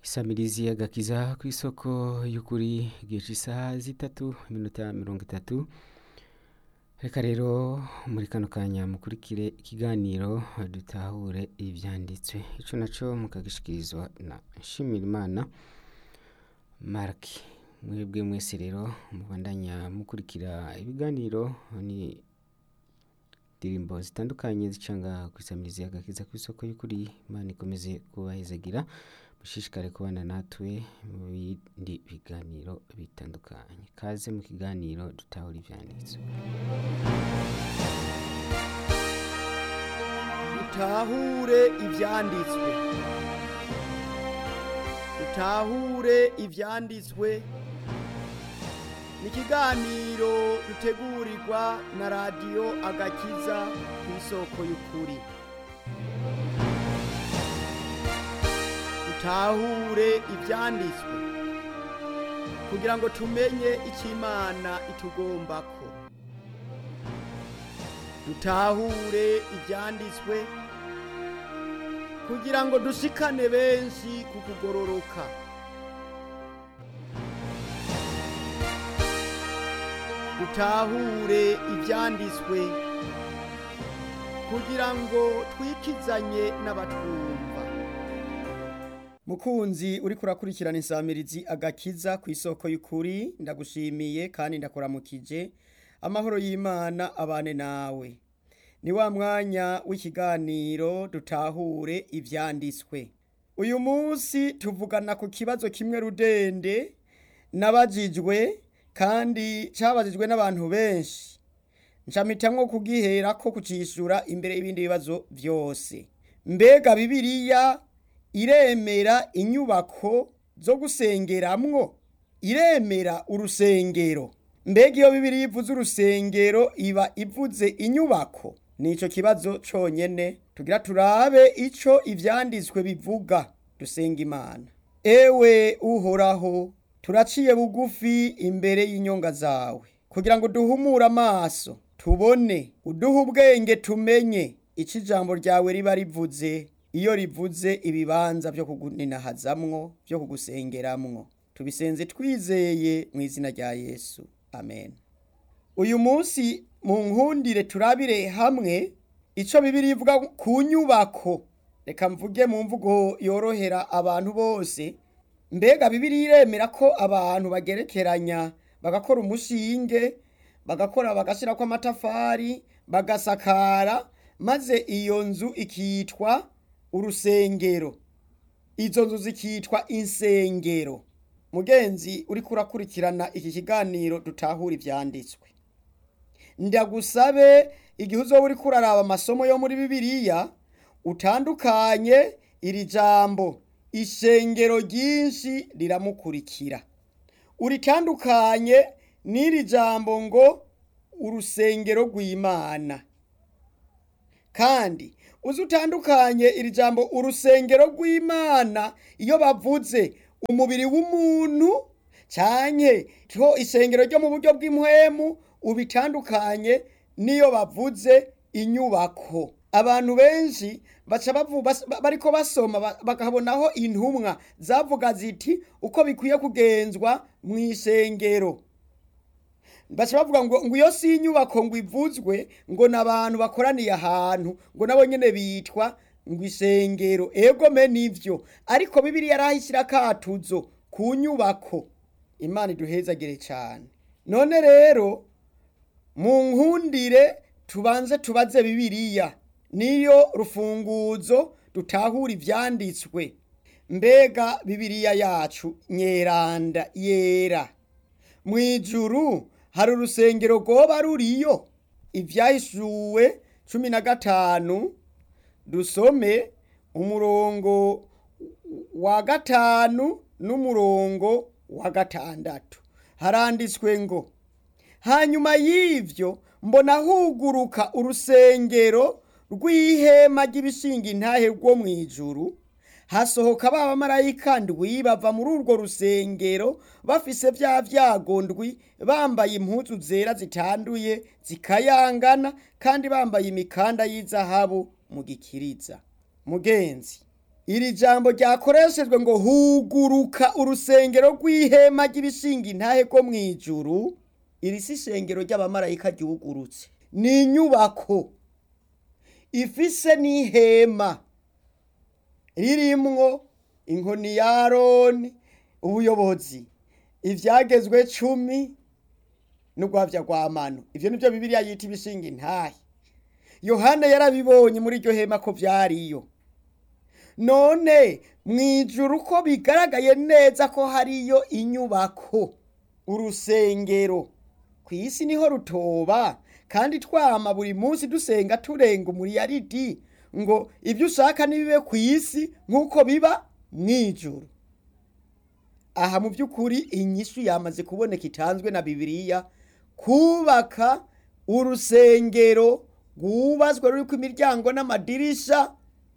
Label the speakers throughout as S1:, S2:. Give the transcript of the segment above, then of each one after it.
S1: isamirizi y'agakiza ku isoko y'ukuri igihe cy'isaha zitatu iminota mirongo itatu reka rero muri kano kanya mukurikire ikiganiro dutahure ibyanditswe icyo nacyo mukagishikirizwa na nshimirimana maraki mwebwe mwese rero mubandanya mukurikira ibiganiro ni indirimbo zitandukanye zicanga ku isamirizi y'agakiza ku isoko y'ukuri imana ikomeze kubahezagira mushishikare kubana natwe mu bindi biganiro bitandukanye kaze mu kiganiro dutahura ibyanditswe
S2: dutahure ibyanditswe dutahure ibyanditswe ni ikiganiro dutegurirwa na radiyo agakiza ku isoko y'ukuri dutahure ibyanditswe kugira ngo tumenye icyo imana itugombako dutahure ibyanditswe kugira ngo dushikane benshi ku kugororoka dutahure ibyanditswe kugira ngo twikizanye n'abatwumva mukunzi uri kurakurikirana insamirizi agakiza ku isoko y'ukuri ndagushimiye kandi ndakuramukije amahoro y'imana abane nawe ni wa mwanya w'ikiganiro dutahure ibyanditswe uyu munsi tuvugana ku kibazo kimwe rudende nabajijwe kandi cyabajijwe n'abantu benshi ncamitamwo kugihera ko kucishura imbere y'ibindi bibazo byose mbega bibiliya iremera inyubako zo gusengeramwo iremera urusengero mbega iyo bibiri ivuze urusengero iba ivuze inyubako nico kibazo conyene tugira turabe ico ivyanditswe bivuga dusenga imana ewe uhoraho turaciye bugufi imbere y'inyonga zawe kugira ngo duhumure amaso tubone uduhe ubwenge tumenye ico ijambo ryawe riba rivuze iyo rivuze ibibanza byo kuguninahazamwo byo kugusengeramwo tubisenze twizeye mu izina rya yesu amen uyu munsi mu nkundire turabire hamwe icyo bibiri ivuga ku nyubako reka mvuge mu mvugo yorohera abantu bose mbega bibiri iremera ko abantu bagerekeranya bagakora umushinge bagakora bagashyira ko amatafari bagasakara maze iyo nzu ikitwa urusengero izo nzu zikitwa insengero mugenzi uri kurakurikirana iki kiganiro dutahura ibyanditswe ndagusabe igihe uzoba uri kuraraba amasomo yo muri bibiliya utandukanye iri jambo ishengero ryinshi riramukurikira uritandukanye n'iri jambo ngo urusengero rw'imana kandi uzi utandukanye iri jambo urusengero rw'imana iyo bavuze umubiri w'umuntu cyane ho isengero ryo mu buryo bw'impwemu ubitandukanye n'iyo bavuze inyubako abantu benshi baca bariko basoma bakabonaho intumwa zavuga ziti uko bikwiye kugenzwa mu isengero baca bavuga ngo ngo iyo si inyubako ngo ivuzwe ngo ni abantu bakoraniye ahantu ngo nabo nyine bitwa ngo isengero ego me nivyo ariko bibiri yarahishyira akatuzo ku nyubako imana iduhezagire cyane none rero mu nkundire tubanze tubaze bibiriya niyo rufunguzo dutahura ibyanditswe mbega bibiriya yacu nyeranda yera mu ijuru hari urusengero rwoba ruriyo ibyahishuwe cumi na gatanu dusome umurongo wa gatanu n'umurongo wa gatandatu haranditswe ngo hanyuma y'ibyo mbona huguruka urusengero rw'ihema ry'ibishinga intahe rwo mu ijuru hasohoka ba bamarayika ndwi bava muri urwo rusengero bafise bya byago ndwi bambaye impuzu zera zitanduye zikayangana kandi bambaye imikanda y'izahabu mu gikiriza mugenzi iri jambo ryakoreshejwe ngo huguruka urusengero rw'ihema ry'ibishinga intahe rwo mu ijuru iri si ishengero ry'abamarayika ryugurutse ni inyubako ifise n'ihema ririmwo inkoni ya aroni ubuyobozi ivyagezwe cumi n'urwavya rwa mano ivyo nivyo bibiliya yita ibishinga intahe yohana yarabibonye muri iryo hema ko vyariyo none mw'ijuru ko bigaragaye neza ko hariyo inyubako urusengero ku isi niho rutoba kandi twama buri munsi dusenga turenga umuriyaridi ngo ibyo ushaka nibibe ku isi nk'uko biba mw'ijuru aha mu by'ukuri inyishu yamaze kuboneka itanzwe na bibiliya kubaka urusengero rwubazwe ruriko imiryango n'amadirisha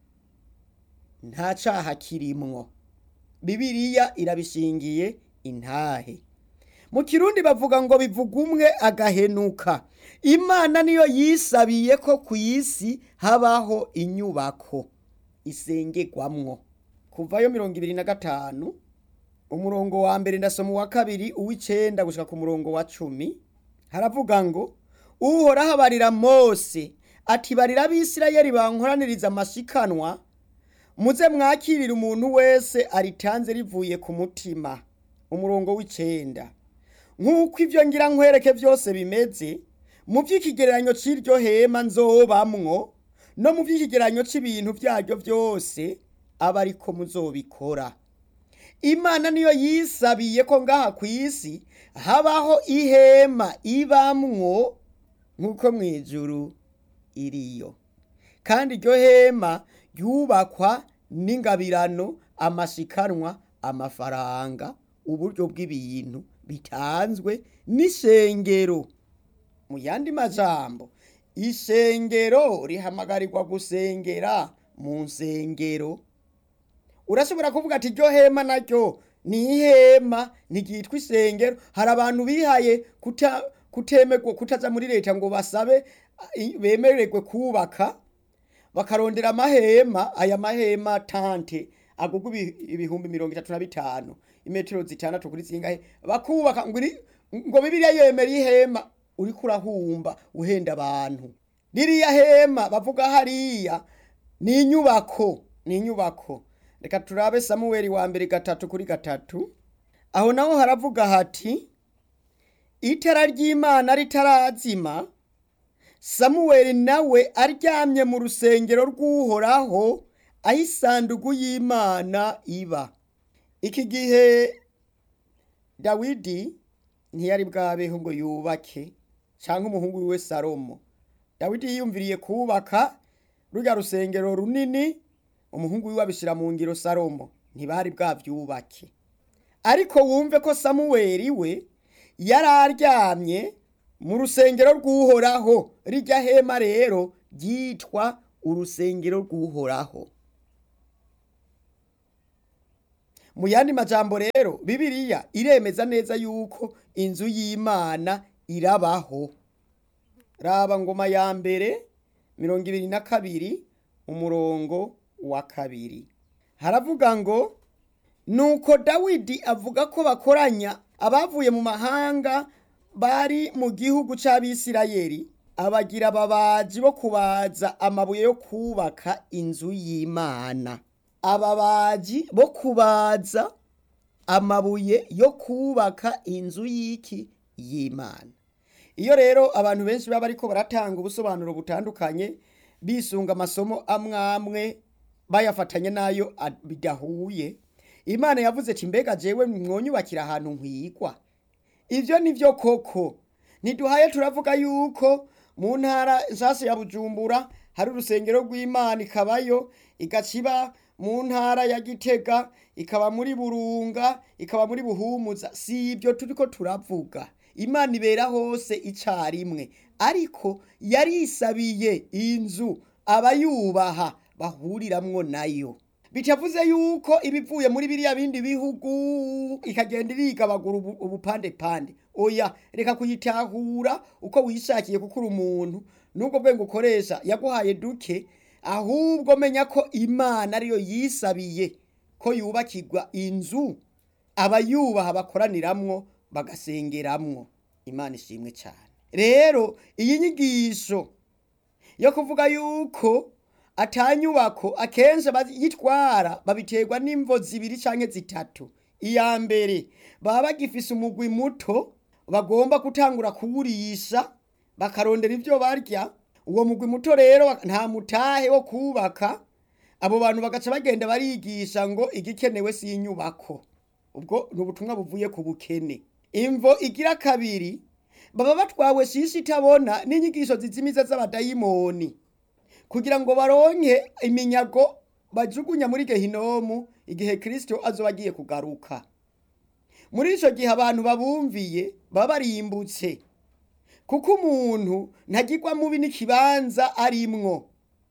S2: nta caha kirimwo bibiliya irabishingiye intahe mu kirundi bavuga ngo bivuga umwe agahenuka imana niyo yisabiye ko ku isi habaho inyubako isengerwamwo kuvayo mirongo ibiri na gatanu umurongo wa mbere ndasoma uwa kabiri uw'icenda gushika ku murongo wa cumi haravuga ngo uhoraho abarira mose ati barira abisirayeli bankoraniriza amashikanwa muze mwakirire umuntu wese aritanze rivuye ku mutima umurongo w'icenda nk'uko ibyo ngira nkwereke byose bimeze mu by'ikigereranyo cy'iryo hema nzobamwo no mu by'ikigereranyo cy'ibintu byaryo byose aba ariko muzobikora imana niyo yisabiye ko ngaha ku isi habaho ihema ibamwo nk'uko mu ijuru iriyo kandi iryo hema ryubakwa n'ingabirano amashikanwa amafaranga uburyo bw'ibintu bitanzwe n'ishengero mu yandi majambo ishengero rihamagarirwa gusengera mu nsengero urashobora kuvuga ati iryo hema naryo ni ihema ntiryitwa isengero hari abantu bihaye kuta kutemerwa kutaza muri leta ngo basabe bemererwe kubaka bakarondera amahema aya mahema tante agugwa ibihumbi mirongo itatu na bitanu imetero zitandatu kuri zingahe bakubaka ngo ngo bibiliya yemera ihema uriko urahumba uhenda abantu ririya hema bavuga hariya ni inyubako ni inyubako reka turabe samuweli wa mbere gatatu kuri gatatu aho naho haravuga hati itara ry'imana ritarazima samuweli nawe aryamye mu rusengero rw'uhoraho aho isanduku y'imana iba iki gihe dawidi ntiyari bwabeho ngo yubake cyangwa umuhungu wiwe salomo dawidi yiyumviriye kubaka rurya rusengero runini umuhungu wiwe abishyira mu ngiro salomo ntibari bwabyubake ariko wumve ko samuweli we yari aryamye mu rusengero rw'uhoraho rijya hema rero ryitwa urusengero rw'uhoraho mu yandi majambo rero bibiliya iremeza neza yuko inzu y'imana irabaho raba ngoma ya mbere mirongo ibiri na kabiri umurongo wa kabiri haravuga ngo nuko dawidi avuga ko bakoranya abavuye mu mahanga bari mu gihugu c'abisirayeli abagira ababaji bo kubaza amabuye yo kubaka inzu y'imana ababaji bo kubaza amabuye yo kubaka inzu y'iki y'imana iyo rero abantu benshi baba ariko baratanga ubusobanuro butandukanye bisunga amasomo amwe amwe bayafatanye n'ayo bidahuye imana yavuze ati mbega jewe mwonyubakira ahantu nkwigwa ibyo ni byo koko ntiduhaye turavuga yuko mu ntara nshyashya ya bujumbura hari urusengero rw'imana ikabayo igaciba mu ntara ya gitega ikaba muri burunga ikaba muri buhumuza si ibyo turi ko turavuga imana ibera hose icyarimwe ariko yarisabiye inzu abayubaha bahuriramwo nayo bitavuze yuko ibivuye muri biriya bindi bihugu ikagenda irigabagura ubupandepande oya reka kuyitahura uko wishakiye kuko uri umuntu n'ubwo bwenge ukoresha yaguhaye duke ahubwo menya ko imana ariyo yisabiye ko yubakirwa inzu abayubaha bakoraniramwo bagasengeramwo imana ishimwe cyane rero iyi nyigisho yo kuvuga yuko atanyubako akenshi abayitwara babiterwa n'imvo zibiri canke zitatu iya mbere baba bagifise umugwi muto bagomba gutangura kuwurisha bakarondera ivyo barya uwo mugwi muto rero nta mutahe wo kubaka abo bantu bagaca bagenda barigisha ngo igikenewe si inyubako ubwo ni ubutumwa buvuye ku bukene imvo igira kabiri baba batwawe shishi itabona n'inyigisho zizimiza z'abadayimoni kugira ngo baronke iminyago bajugunya muri gehinomu igihe kirisito azoba agiye kugaruka muri ico gihe abantu babumviye baba barimbutse kuko umuntu ntagirwa mubi n'ikibanza arimwo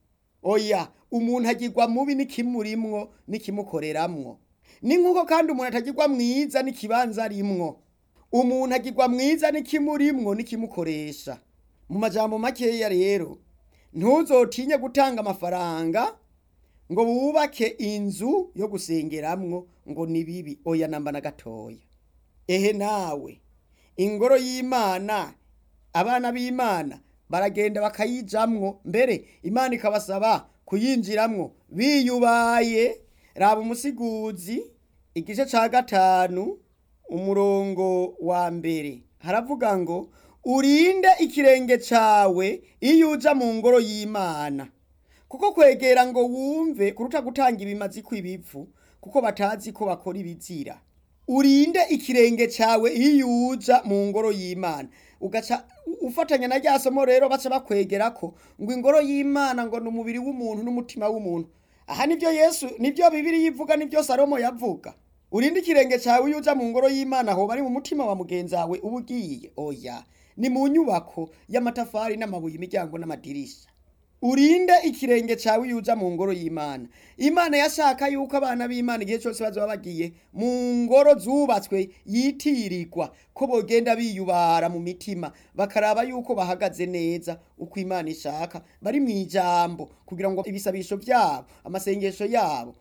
S2: oya umuntu agirwa mubi n'ikimurimwo n'ikimukoreramwo ni nk'uko kandi umuntu atagirwa mwiza n'ikibanza arimwo umuntu agirwa mwiza n'ikimurimwo n'ikimukoresha mu majambo makeya rero ntuzotinye gutanga amafaranga ngo wubake inzu yo gusengeramwo ngo ni bibi oya namba na gatoya ehe nawe ingoro y'imana abana b'imana baragenda bakayijamwo mbere imana ikabasaba kuyinjiramwo biyubaye raba umusiguzi igice ca gatanu umurongo wa mbere haravuga ngo urinde ikirenge cawe iyo uja mu ngoro y'imana kuko kwegera ngo wumve kuruta gutanga ibimazi kw'ibivu kuko batazi ko bakora ibizira urinde ikirenge cawe iyo uja mu ngoro y'imana ugaca ufatanya na rya somo rero baca bakwegera ko ngo ingoro y'imana ngo ni umubiri w'umuntu n'umutima w'umuntu aha nibyo yesu nibyo bibiri yivuga nibyo salomo yavuga urinde ikirenge cawe iyo uja mu ngoro y'imana hoba ari mu mutima wa mugenzi wawe uba ugiye oya ni mu nyubako y'amatafari n'amabuye imiryango n'amadirisha urinde ikirenge cawe iyo uja mu ngoro y'imana imana yashaka yuko abana b'imana igihe cyose bazoba bagiye mu ngoro zubatswe yitirirwa ko bogenda biyubara mu mitima bakaraba yuko bahagaze neza uko imana ishaka bari mu ijambo kugira ngo ibisabisho byabo amasengesho yabo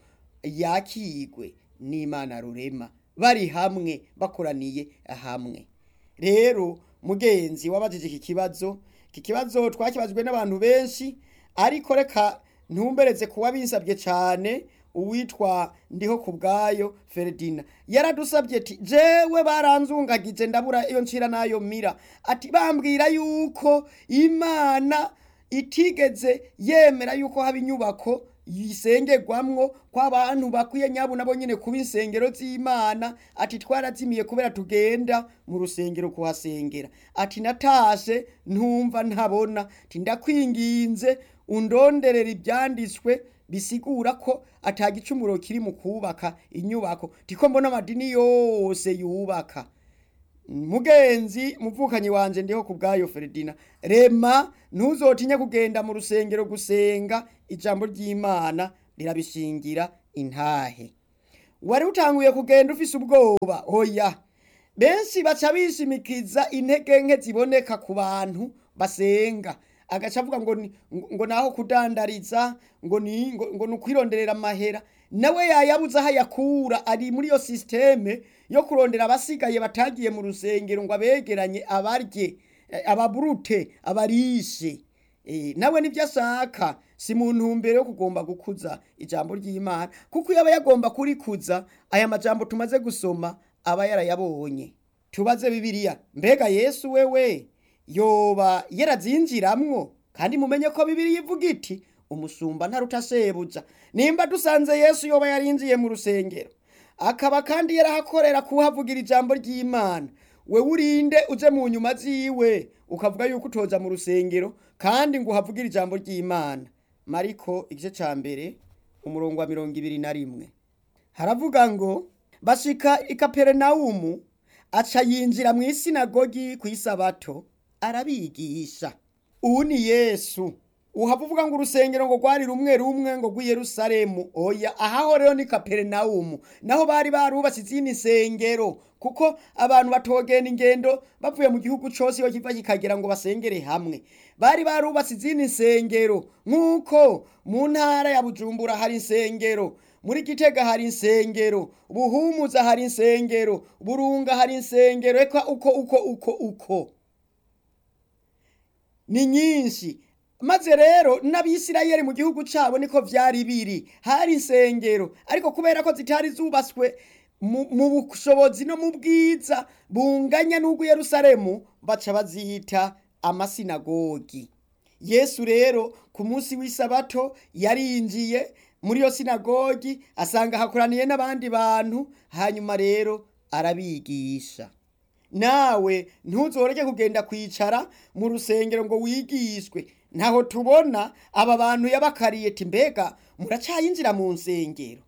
S2: yakigwe n'imana rurema bari hamwe bakoraniye hamwe rero mugenzi wabajije iki kibazo iki kibazo twakibajwe n'abantu benshi ariko reka ntumbereze kuba binsabye cyane uwitwa ndiho ku bwayo feredina yaradusabye ati jewe baranzungagije ndabura iyo ncira nayo mira ati bambwira yuko imana itigeze yemera yuko haba inyubako yisengerwamwo ko abantu bakwiye nyabo nabo nyine kuba insengero z'imana ati twarazimiye kubera tugenda mu rusengero kuhasengera ati natashe ntumva ntabona ati ndakwinginze undonderera ibyanditswe bisigura ko atagicumuro kiri mu kubaka inyubako tiko mbona amadini yose yubaka mugenzi muvukanyi wanje ndiho ku bwayo Feredina rema ntuzotinye kugenda mu rusengero gusenga ijambo ry'Imana rirabishingira intahe wari utanguye kugenda ufise ubwoba oya benshi baca bishimikiza intege nke ziboneka ku bantu basenga agaca avuga ngo ni- ngo naho kudandariza ngo ni ngo, ngo ni ukwironderera amahera nawe yayabuze aho ayakura ari muri iyo sisiteme yo kurondera abasigaye batagiye mu rusengero ngo abegeranye abarye eh, ababurute abarishe Eh, nawe nibyo ashaka si mu ntumbero yo kugomba gukuza ijambo ry'imana kuko iyo aba yagomba kurikuza aya majambo tumaze gusoma aba yarayabonye tubaze bibiliya mbega yesu wewe yoba yarazinjiramwo kandi mumenye ko bibiliya ivuga iti umusumba ntaruta shebuja nimba dusanze yesu yoba yarinjiye mu rusengero akaba kandi yarahakorera kuhavugira ijambo ry'imana we urinde uje mu nyuma ziwe ukavuga yuko utoza mu rusengero kandi ngo uhavugire ijambo ry'imana mariko igice ca mbere umurongo wa mirongo ibiri na rimwe haravuga ngo bashika i kaperinawumu aca yinjira mu isinagogi ku isabato arabigisha uwu ni yesu uhava uvuga ngo urusengero ngo rwari rumwe rumwe ngo rw'i Yerusalemu oya ahaho rero ni Kaperinawumu naho bari barubatse izindi nsengero kuko abantu batogenda ingendo bavuye mu gihugu cose iyo kiva kikagera ngo basengere hamwe bari barubatse izindi nsengero nk'uko mu ntara ya Bujumbura hari insengero muri Gitega hari insengero Buhumuza hari insengero Burunga hari insengero eka uko uko uko uko ni nyinshi maze rero n'abisirayeli mu gihugu cabo niko vyari biri hari insengero ariko kubera ko zitari zubatswe mu mu bushobozi no mu bwiza bunganya n'ubwo Yerusalemu baca bazita amasinagogi yesu rero ku munsi w'isabato yarinjiye muri iyo sinagogi asanga hakoraniye n'abandi bantu hanyuma rero arabigisha nawe ntuzoreke kugenda kwicara mu rusengero ngo wigishwe ntaho tubona aba bantu yabakariye ati mbega muracayinjira mu nsengero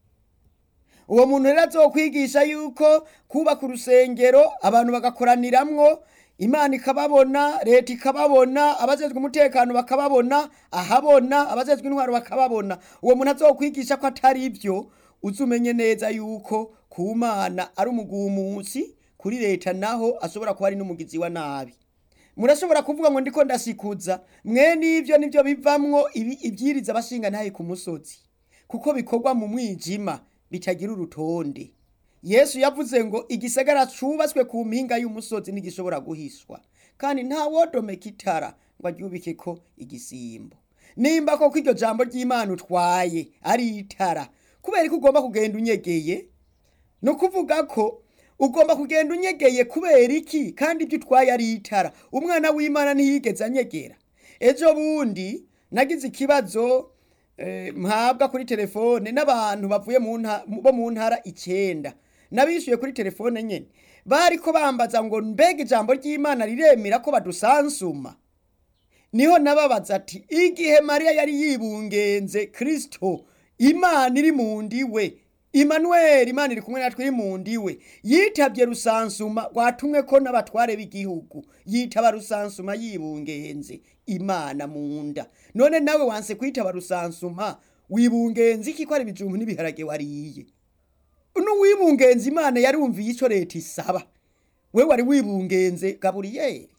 S2: uwo muntu rero azokwigisha yuko kubaka urusengero abantu bagakoraniramwo imana ikababona leta ikababona abajejwe umutekano bakababona ahabona abajejwe intwaro bakababona uwo muntu azokwigisha ko atari ibyo uzumenye neza yuko ku mana ari umugumusi kuri leta naho ashobora kuba ari n'umugizi wa nabi murashobora kuvuga ngo ndiko ndasikuza mwe n'ivyo nivyo bivamwo ibi- ivyiriza abashinga ntaye ku musozi kuko bikorwa mu mwijima bitagira urutonde yesu yavuze ngo igisagara cubatswe ku mpinga y'umusozi ntigishobora guhishwa kandi nta wodomeka itara ngo aryubikeko igisimbo nimba koko iryo jambo ry'imana utwaye ari itara kubera ko ugomba kugenda unyegeye ni ukuvuga ko ugomba kugenda unyegeye kubera iki kandi ibyo utwaye ari itara umwana w'imana ntiyigeze anyegera ejo bundi nagize ikibazo eh, mpabwa kuri telefone n'abantu bavuye mu nta- bo mu ntara icenda nabishyuye kuri telefone nyene bariko bambaza ngo mbega ijambo ry'imana riremera ko badusansuma niho nababaza ati igihe mariya yari yibungenze kristo imana iri mu ndiwe Emmanuel imana iri kumwe natwe iri mu ndiwe yitabye rusansuma rwatumwe ko n'abatware b'igihugu yitaba rusansuma yibungenze imana mu nda none nawe wanse kwitaba rusansuma wibungenze iki ko ari ibijumbu n'ibiharage wariye n'uwibungenze imana yarumviye ico leta isaba we wari wibungenze gaburiyeri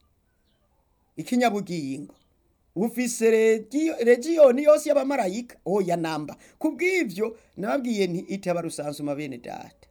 S2: ikinyabugingo ufise regio- regiyoni yose y'abamarayika oya namba kubw'ivyo nababwiye nti itaba rusansuma bene data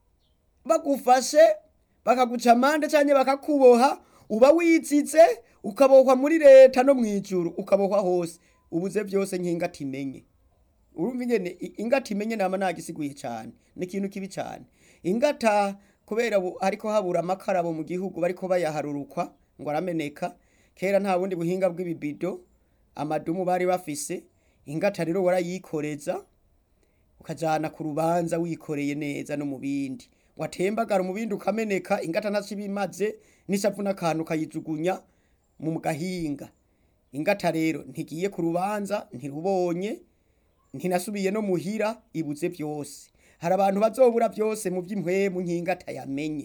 S2: bagufashe bakaguca amande canke bakakuboha uba wizize ukabohwa muri leta no mw'ijuru ukabohwa hose ubuze vyose nk'ingati imenye urumva ingene i- ingata imenye nama nagisiguye cane ni ikintu kibi cane ingata kubera bu- hariko habura amakarabo mu gihugu bariko bayaharurukwa ngo arameneka kera nta bundi buhinga bw'ibibido amadumu bari bafise ingata rero warayikoreza ukajana ku rubanza wikoreye neza no mu bindi watembagara mu bindi ukameneka ingata ntaco ibimaze n'ishavu n'akantu kayijugunya mu gahinga ingata rero ntigiye ku rubanza ntirubonye ntinasubiye no muhira ibuze byose hari abantu bazobura byose mu by'impwemu nk'ingata yamenye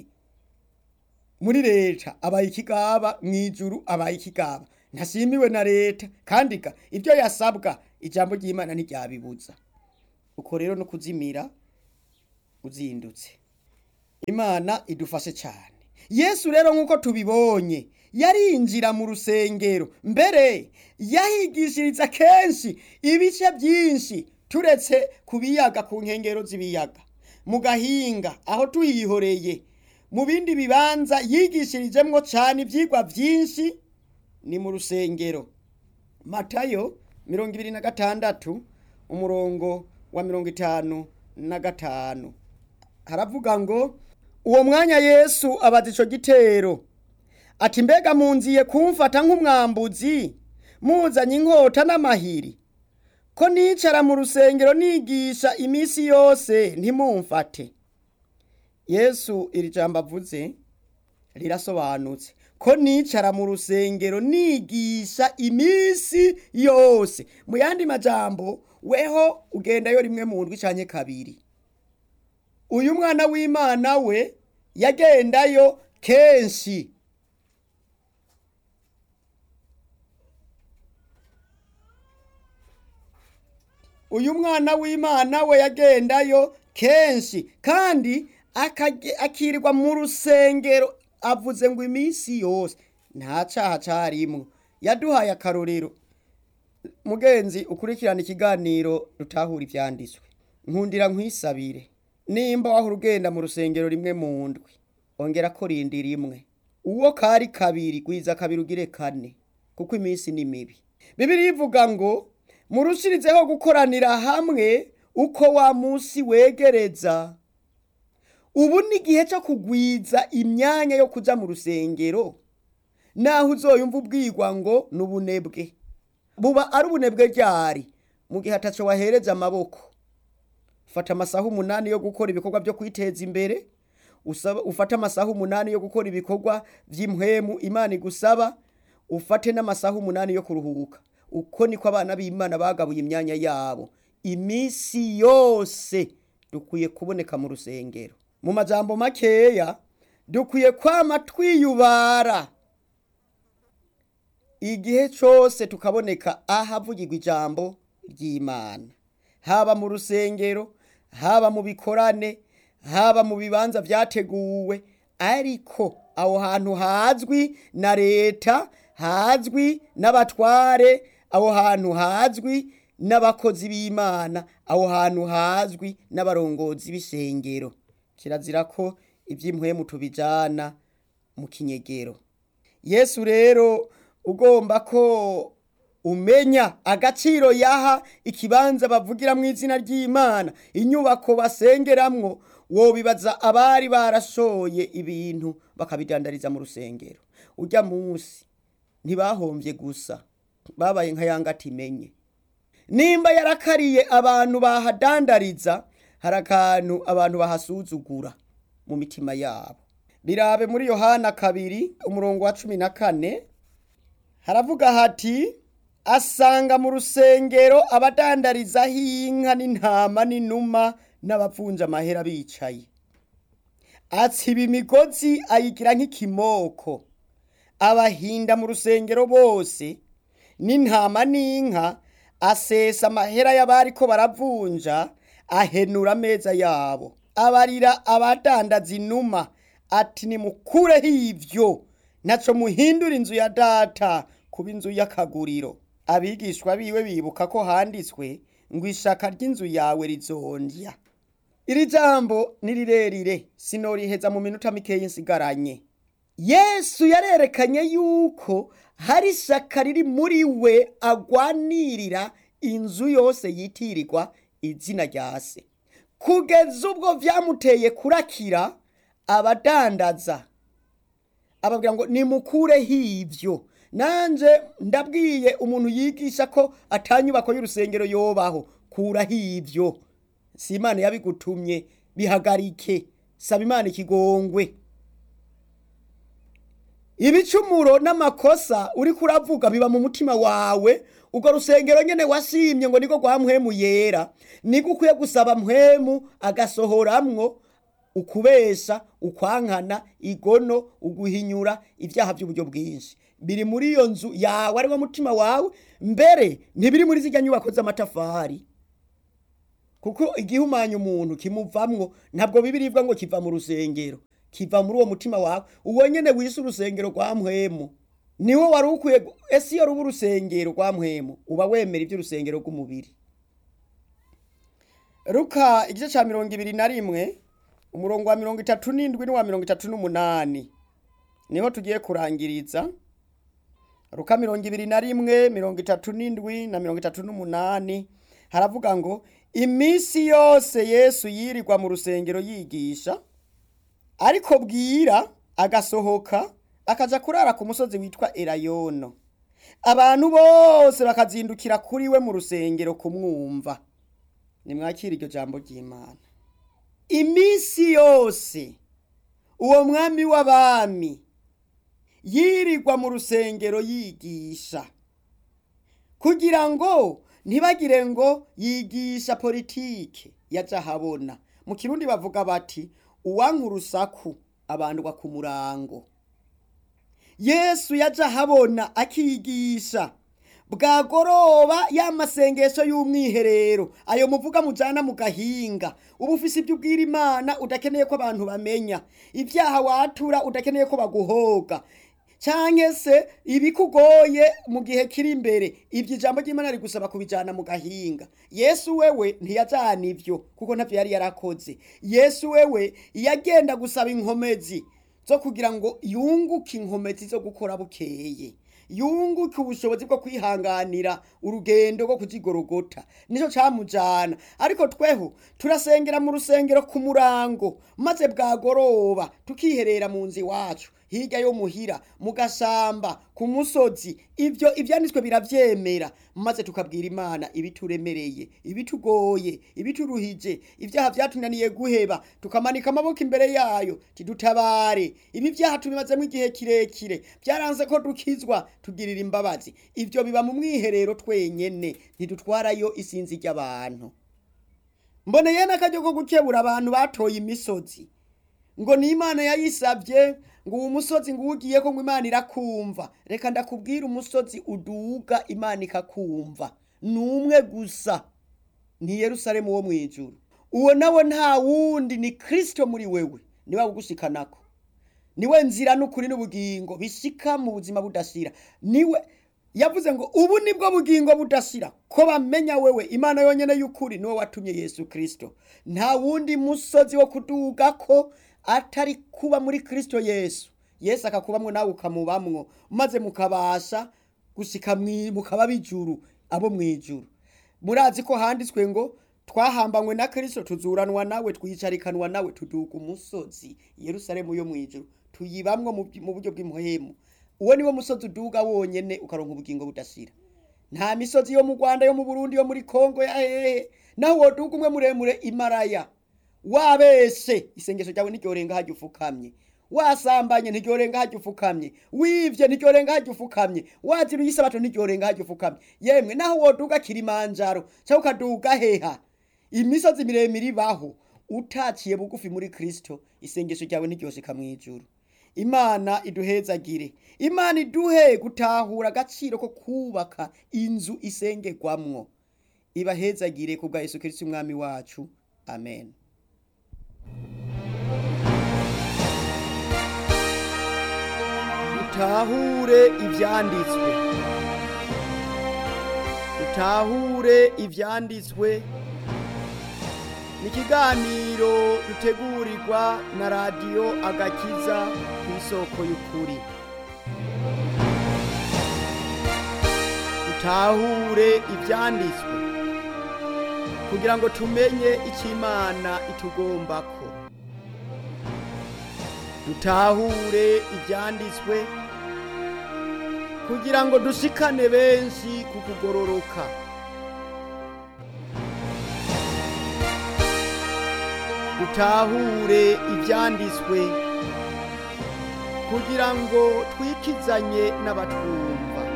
S2: muri leta abaye ikigaba mw'ijuru abaye ikigaba ntashimiwe na leta kandi ga ibyo yasabwa ijambo ry'imana ntiryabibuza uko rero no kuzimira uzindutse imana idufashe cyane yesu rero nk'uko tubibonye yarinjira mu rusengero mbere yahigishiriza kenshi ibice byinshi turetse ku biyaga ku nkengero z'ibiyaga mu gahinga aho tuhihoreye mu bindi bibanza yigishirijemwo cyane ibyigwa byinshi ni mu rusengero matayo mirongo ibiri na gatandatu umurongo wa mirongo itanu na gatanu haravuga ngo uwo mwanya yesu abaza ico gitero ati mbega munziye kumfata nk'umwambuzi muzanye inkota n'amahiri ko nicara mu rusengero nigisha iminsi yose ntimumfate yesu iri jambo avuze rirasobanutse ko nicara mu rusengero nigisha iminsi yose mu yandi majambo weho ugendayo rimwe mu ndwi canke kabiri uyu mwana w'imana we yagendayo kenshi uyu mwana w'imana we yagendayo kenshi kandi akirirwa mu rusengero avuze ngo iminsi yose nta cyaha cyarimwo yaduhaye akarorero mugenzi ukurikirana ikiganiro rutahura ibyanditswe nkundira nkwisabire nimba wahora ugenda mu rusengero rimwe mu ndwi ongera ko rindi rimwe uwo kari kabiri gwiza kabiri ugire kane kuko iminsi ni mibi bibiri ivuga ngo murushirizeho gukoranira hamwe uko wa munsi wegereza ubu ni igihe cyo kugwiza imyanya yo kujya mu rusengero naho uzoyumva ubwirwa ngo ni ubunebwe buba ari ubunebwe ryari mu gihe ataco wahereza amaboko fata amasaha umunani yo gukora ibikorwa byo kwiteza imbere ufate amasaha umunani yo gukora ibikorwa by'impwemu imana igusaba ufate n'amasaha umunani yo kuruhuka uko niko abana b'imana bagabuye imyanya yabo iminsi yose dukwiye kuboneka mu rusengero mu majambo makeya dukwiye kwama twiyubara igihe cyose tukaboneka ahavugirwa ijambo ry'imana haba mu rusengero haba mu bikorane haba mu bibanza byateguwe ariko aho hantu hazwi na leta hazwi n'abatware aho hantu hazwi n'abakozi b'imana aho hantu hazwi n'abarongozi b'isengero kirazira ko iby'impwemu tubijyana mu kinyegero yesu rero ugomba ko umenya agaciro yaha ikibanza bavugira mu izina ry'imana inyubako basengeramwo wobibaza abari barashoye ibintu bakabidandariza mu rusengero ujya munsi ntibahombye gusa babaye nka yanga atimenye nimba yarakariye abantu bahadandariza hari akantu abantu bahasuzugura mu mitima yabo birabe muri yohana kabiri umurongo wa cumi na kane haravuga hati asanga mu rusengero abadandarizaho inka n'intama n'inuma n'abapfunja amahera bicaye atsiba imigozi ayigira nk'ikimoko abahinda mu rusengero bose n'intama n'inka asesa amahera y'abari ko baravunja ahenura ameza yabo abarira abadandaza inuma ati nimukureho ivyo ntaco muhindura inzu ya data kuba inzu y'akaguriro abigishwa biwe bibuka ko handitswe ngo ishaka ry'inzu yawe rizondya iri jambo ni rirerire sinoriheza mu minota mikeyi nsigaranye yesu yarerekanye yuko hari ishaka riri muri we agwanirira inzu yose yitirirwa izina rya se kugeza ubwo byamuteye kurakira abadandaza ababwira ngo nimukureho ibyo nanje ndabwiye umuntu yigisha ko atanyubako y'urusengero yobaho kuraho ibyo si imana yabigutumye bihagarike saba imana ikigongwe ibicumuro n'amakosa uri kuravuga biba mu mutima wawe ubwo rusengero nyene washimye ngo niko kwa mpwemu yera niko ukwiye gusaba mpwemu agasohoramwo ukubesha ukwankana igono uguhinyura ibyaha by'uburyo bwinshi biri muri iyo nzu yawe ari wo mutima wawe mbere ntibiri muri zijya nyubako z'amatafari kuko igihumanya umuntu kimuvamwo ntabwo bibiribwa ngo kiva mu rusengero kiva muri uwo mutima wawe uwo nyene wise urusengero rwa mpwemu niwo wari ukwiye ese iyo ruba urusengero rwa mpwemu uba wemera iby'urusengero rw'umubiri ruka igice cya mirongo ibiri na rimwe umurongo wa mirongo itatu n'indwi n'uwa mirongo itatu n'umunani niho tugiye kurangiriza ruka mirongo ibiri na rimwe mirongo itatu n'indwi na mirongo itatu n'umunani haravuga ngo iminsi yose yesu yirirwa mu rusengero yigisha ariko bwira agasohoka akaja kurara ku musozi witwa erayono abantu bose bakazindukira kuri we mu rusengero kumwumva nimwakira iryo jambo ry'imana iminsi yose uwo mwami w'abami yirirwa mu rusengero yigisha kugira ngo ntibagire ngo yigisha politike yaja habona mu kirundi bavuga bati uwanka urusaku abandwa ku murango yesu yaja habona akigisha bwagoroba ya masengesho y'umwiherero ayo muvuga mujana mu gahinga uba ufise ibyo ubwira imana udakeneye ko abantu bamenya ibyaha watura udakeneye ko baguhoga canke se ibikugoye mu gihe kiri imbere ibyo ijambo ry'imana rigusaba kubijana mu gahinga yesu wewe ntiyajana ivyo kuko ntavyo yari yarakoze yesu wewe iyo agenda gusaba inkomezi zo kugira ngo yunguke inkomezi zo gukora bukeye yunguke ubushobozi bwo kwihanganira urugendo rwo kuzigorogota nicyo camujana ariko tweho turasengera mu rusengero ku murango maze bwagoroba tukiherera mu nzu iwacu hirya yo muhira mu gashamba ku musozi ibyo ibyanditswe biravyemera maze tukabwira imana ibituremereye ibitugoye ibituruhije ibyaha byatunaniye guheba tukamanika amaboko imbere yayo tidutabare ibi byaha tubimazemo igihe kirekire byaranze ko dukizwa tugirira imbabazi ibyo biba mu mwiherero twenyene ntidutwarayo isinzi ry'abantu mboneye n'akaryo ko gukebura abantu batoye imisozi ngo ni imana yayisabye ngo uwo musozi ngo uwugiye ko ngo imana irakumva reka ndakubwira umusozi uduga imana ikakumva ni umwe gusa ni yerusalemu wo mu ijuru uwo nawe nta wundi ni kirisito muri wewe niwe ugushikanako niwe nzira n'ukuri n'ubugingo bishika mu buzima budashira niwe yavuze ngo ubu nibwo bugingo budashira ko bamenya wewe imana yonyene y'ukuri niwe watumye yesu kirisito nta wundi musozi wo kuduga ko atari kuba muri kirisito yesu yesu akakubamwo nawe ukamubamwo maze mukabasha gushika mukaba bijuru abo mwijuru murazi ko handitswe ngo twahambanywe na kirisito tuzuranwa nawe twicarikanwa nawe tuduga umusozi yerusalemu yo mwijuru tuyibamwo mu buryo bw'impuhemu uwo niwo musozi uduga wonyene ukaronka ubugingo budashira nta misozi yo mu rwanda yo mu burundi yo muri kongo ya hehe naho woduga umwe muremure imaraya wabese isengesho ryawe ntiryorenga hajya ufukamye wasambanye ntiryorenga hajya ufukamye wivye ntiryorenga hajya ufukamye waziruye isabato ntiryorenga hajya ufukamye yemwe naho woduga kilimanjaro cyangwa ukaduga heha imisozi miremire ibaho utaciye bugufi muri kristo isengesho ryawe ntiryoshika mw'ijuru imana iduhezagire imana iduhe gutahura agaciro ko kubaka inzu isengerwamwo ibahezagire ku bwa yesu kirisito umwami wacu amen dutahure ibyanditswe dutahure ibyanditswe ni ikiganiro dutegurirwa na radiyo agakiza ku isoko y'ukuri dutahure ibyanditswe kugira ngo tumenye icyo imana itugombako dutahure ibyanditswe kugira ngo dushikane benshi ku kugororoka dutahure ibyanditswe kugira ngo twikizanye n'abatwumva